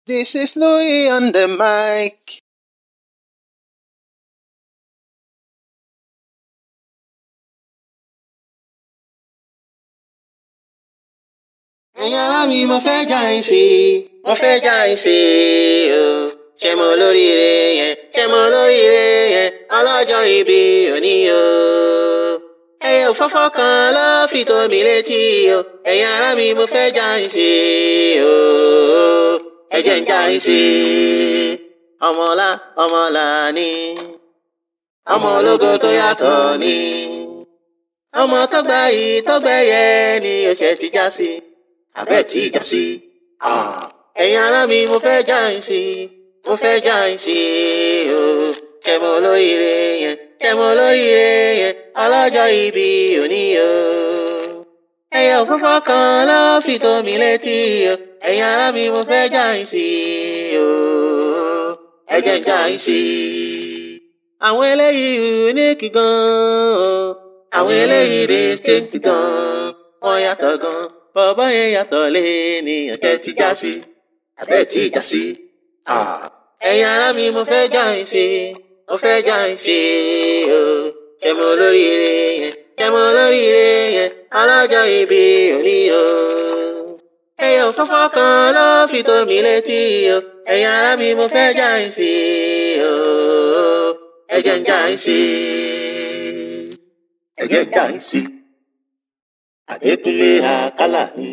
This is Louis on the mic. ẹ̀yin ará mi mo fẹ́ já yín sí i mo fẹ́ já yín sí i o ṣé mo lóríire yẹn ṣé mo lóríire yẹn ọlọ́jọ́ ìbí òní o ẹyẹ òfófó kan ló fi tó mi létí o ẹ̀yin ará mi mo fẹ́ já yín sí i o ẹ jẹ́ n já yín sí i ọmọlá ọmọlá ni ọmọ ológo tó yàtọ̀ ni ọmọ tó gbà yìí tó gbẹ̀yẹ ni ó ṣe ti já sí abẹ́ tí ìjà sí. ẹ̀yin ará mi mo fẹ́ já yín sí mo fẹ́ já yín sí o kẹmọ olóríire yẹn kẹmọ olóríire yẹn ọlọ́jọ́ ìbí òní o. ẹyẹ òfófó kan ló fi tó mi létí o ẹ̀yin ará mi mo fẹ́ já yín sí o ẹ jẹ́ n já yín sí. àwọn eléyìí unique gan-an o àwọn eléyìí distinct gan-an wọ́n yàtọ̀ gan-an bọ̀bọ̀ yẹn yàtọ̀ lé ènìyàn kẹ́ ti já sí abẹ́ tí ìjà sí. ẹ̀yin ará mi mo fẹ́ já yín sí mo fẹ́ já yín sí o ṣé mo lóríire yẹn ṣé mo lóríire yẹn ọlọ́jọ́ ìbí òní o. ẹyẹ òfófó kan ló fi tó mi létí o ẹ̀yin ará mi mo fẹ́ já yín sí o ẹ jẹ́ n já yín sí ẹ jẹ́ n já yín sí. Adékúnlé Àkàlà ni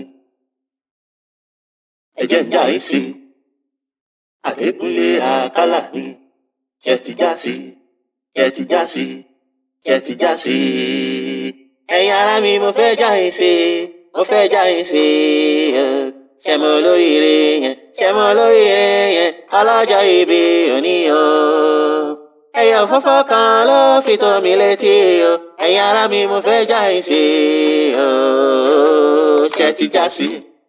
ẹ jẹ́ n já yín sí Adékúnlé Àkàlà ni ṣe ti já sí ṣe ti já sí ṣe ti já sí. ẹ̀yin ará mi mo fẹ́ já yín sí mo fẹ́ já yín sí ṣe mo lóríire yẹn ṣe mo lóríire yẹn ọlọ́jọ́ ìbí òní o. ẹyẹ òfófó kan ló fi tó mi létí o ẹ̀yin ará mi mo fẹ́ já yín sí o ṣe ti já sí.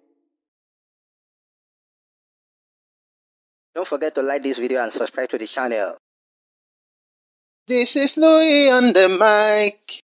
Don't forget to like this video and subscribe to the channel. This is Louis on the mic.